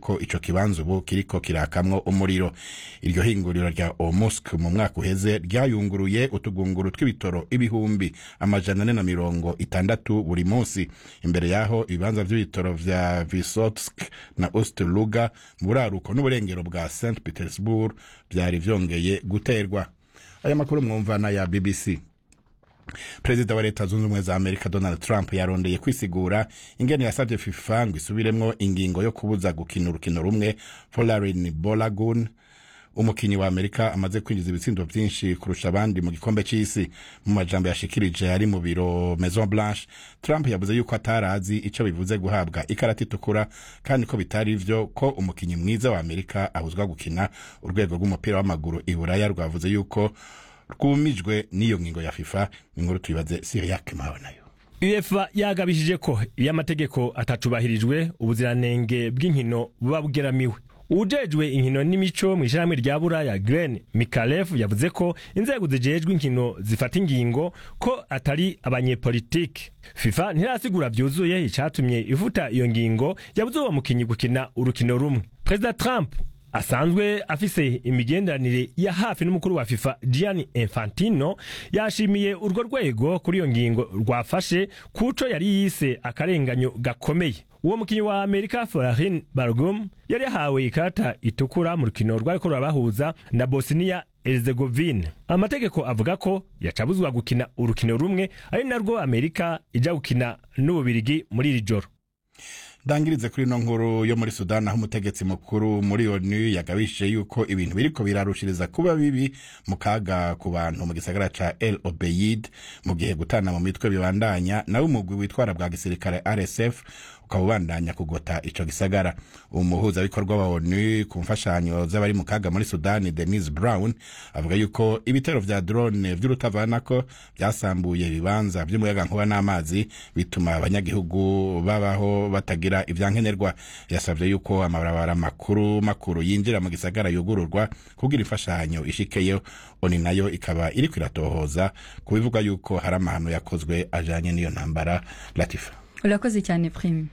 yuko ico kibanza ubu kiriko kirakamwo umuriro iryo hinguriro rya omusk mu mwaka uheze ryayunguruye utugunguru tw'ibitoro ibihumbi amajana ane na mirongo itandatu buri munsi imbere yaho ibibanza vy'ibitoro vya visotsk na osterluga mu buraruko n'uburengero bwa st petersburg vyari vyongeye guterwa aya makuru mwumva n'aya bbc perezida wa leta zunze ubumwe za amerika donald trump yarondeye kwisigura ingene yasabye fifa ngo isubiremwo ingingo yo kubuza gukina urukino rumwe polarin bolagun umukinyi wa amerika amaze kwinjiza ibitsindo vyinshi kurusha abandi mu gikombe c'isi mu majambo yashikirije ari mu biro maison blanche trump yavuze yuko atarazi ico bivuze guhabwa ikarata itukura kandi ko bitari vyo ko umukinyi mwiza wa amerika ahuzwa gukina urwego rw'umupira w'amaguru i buraya rwavuze yuko rwumijwe n'iyo ngingo ya fifa inkuru tuyibaze siriyak mawe nayo uefa yagabishije ko iyo amategeko atatubahirijwe ubuziranenge bw'inkino buba bugeramiwe ujejwe inkino n'imico mu ishyirahamwe rya buraya Glenn Mikalev yavuze ko inzego zijejwe inkino zifata ingingo ko atari abanyepolitike FIFA ntirasigura vyuzuye icatumye ivuta iyo ngingo yabuze uwo mukinyi gukina urukino rumwe Perezida Trump asanzwe afise imigenderanire ya hafi n'umukuru wa FIFA Gianni Infantino yashimiye urwo rwego kuri iyo ngingo rwafashe kuco yari yise akarenganyo gakomeye uwo mukinyi wa Amerika Florin Bargum yari yahawe ikarata itukura mu rukino rwariko rurabahuza na Bosnia Herzegovine amategeko avuga ko yacabuzwa gukina urukino rumwe ari narwo Amerika ija gukina n'ububirigi muri iri joro ndangirize kuri ino nkuru yo muri sudani aho umutegetsi mukuru muri onu yagabishije yuko ibintu biriko birarushiriza kuba bibi mu kaga ku bantu mu gisagara ca el obeyid mu gihe gutana mu mitwe bibandanya nawe umugwi witwara bwa gisirikare rsf ukaba ubandanya kugota ico gisagara umuhuzabikorwa wa onu ku mfashanyo z'abari mu kaga muri sudani denise brown avuga yuko ibitero vya drone vy'urutavanako vyasambuye ibibanza vy'umuyagankuba n'amazi bituma abanyagihugu babaho batagira ivyankenerwa yasavye yuko amabarabara makuru makuru yinjira mu gisagara yugururwa kugira imfashanyo ishikeyo oni nayo ikaba iriko iratohoza ku bivugwa yuko hari amahano yakozwe ajanye n'iyo ntambara latifa urakoze cyane prime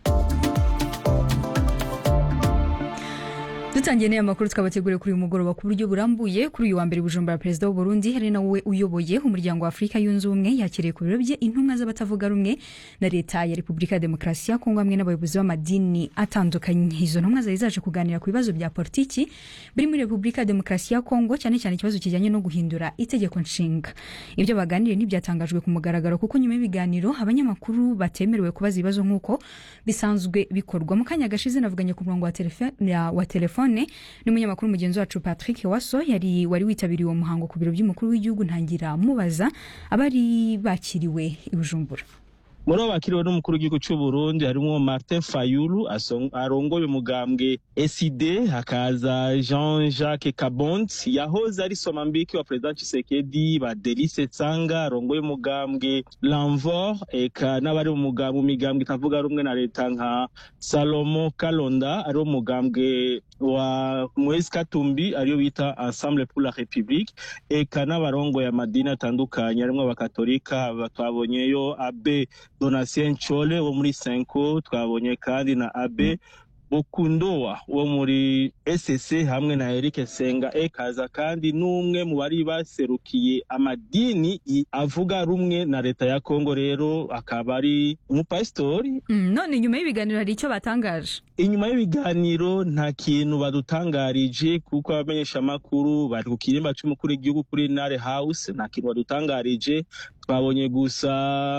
dutangiye n'aya makuru twabateguriye kuri uyu mugoroba ku buryo burambuye kuri uyu wa mbere bujumbura perezida w'u Burundi hari nawe uyoboye umuryango wa Afurika yunze ubumwe yakiriye ku biro bye intumwa z'abatavuga rumwe na leta ya Repubulika ya Demokarasi ya Kongo hamwe n'abayobozi b'amadini atandukanye izo ntumwa zari zaje kuganira ku bibazo bya politiki biri muri Repubulika ya Demokarasi ya Kongo cyane cyane ikibazo kijyanye no guhindura itegeko nshinga ibyo baganiriye ntibyatangajwe ku mugaragaro kuko nyuma y'ibiganiro abanyamakuru batemerewe kubaza ibibazo nk'uko bisanzwe bikorwa mu kanya gashize navuganye ku murongo wa telefone wa telefone telefone n'umunyamakuru mugenzi wacu Patrick Waso yari wari witabiriye uwo muhango ku biro by'umukuru w'igihugu ntangira mubaza abari bakiriwe i Bujumbura muri abo bakiriwe n'umukuru w'igihugu cy'u Burundi harimo Martin Fayulu arongoye umugambwe SID hakaza Jean Jacques Kabont yahoze ari somambiki wa President Tshisekedi ba Delice Tsanga arongoye umugambwe Lanvor eka n'abari mu migambwe itavuga rumwe na leta nka Salomo Kalonda ari umugambwe wa Moise Katumbi ariyo bita Ensemble pour la République eka n'abarongoye amadini atandukanye harimo abakatolika twabonyeyo abe donatien nchole wo muri senko twabonye kandi na abe bukundowa wo muri ss hamwe na eric senga ekaza kandi n'umwe mu bari baserukiye amadini avuga rumwe na leta ya kongo rero akaba ari umupasitori mm, none nyuma y'ibiganiro hari icyo batangaje inyuma y'ibiganiro nta kintu badutangarije kuko abamenyeshamakuru bari ku kirimba c'umukuru w'igihugu kuri nare house nta kintu badutangarije twabonye gusa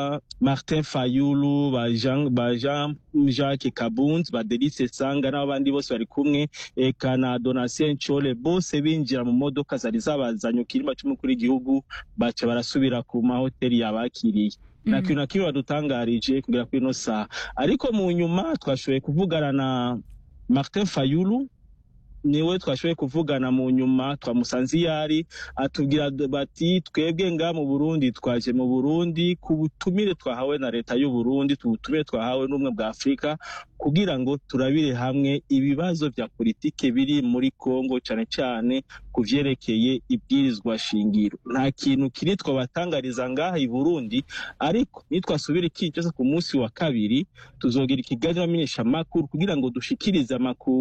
martin fayulu ba jean, ba jean jacques kabunzi ba delice sanga n'abandi bose bari kumwe eka na donatien nchole bose binjira mu modoka zari zabazanye ku kirimba c'umukuru w'igihugu baca barasubira ku mahoteli yabakiriye nta kintu na kimwe badutangarije kugera kuri ino saha ariko mu nyuma twashoboye kuvugana na martin fayulu niwe twashoboye kuvugana mu nyuma twamusanze iyo ari atubwira bati twebwe nga mu burundi twaje mu burundi ku butumire twahawe na leta y'u burundi ubutumire twahawe n'ubumwe bwa afurika kugira ngo turabire hamwe ibibazo bya politike biri muri kongo cyane cyane ku vyerekeye ibwirizwa shingiro nta kintu kiri twabatangariza ngaha i burundi ariko nitwasubira iki cyose ku munsi wa kabiri tuzogira ikiganiro amenyesha amakuru kugira ngo dushikirize amakuru